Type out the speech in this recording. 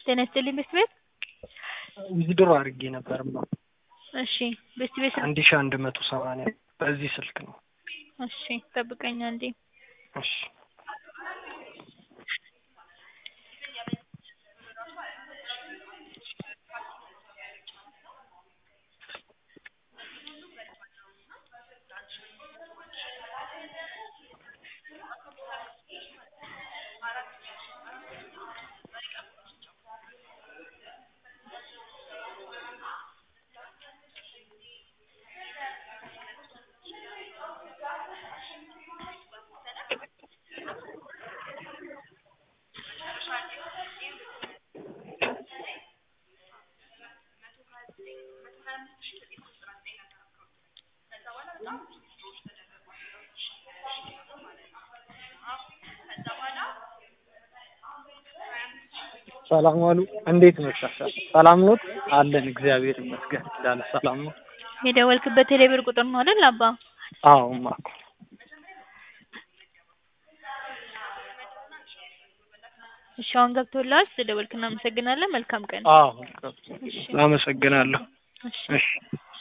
ጤና ይስጥልኝ ቤት ቤት ዊዝድሮ አድርጌ ነበርማ እሺ ቤት ቤት አንድ ሺህ አንድ መቶ ሰማንያ በዚህ ስልክ ነው። እሺ ጠብቀኝ አንዴ እሺ ሰላም ዋሉ። እንዴት ነሽ? ሰላም ኖት? አለን እግዚአብሔር ይመስገን። እንዳለ ሰላም ነው። የደወልክበት ቴሌብር ቁጥር ነው አይደል አባ? አዎ ማኩ እሺ አሁን ገብቶልሃል። ስለደወልክ እናመሰግናለን። መልካም ቀን። አዎ አመሰግናለሁ። እሺ እሺ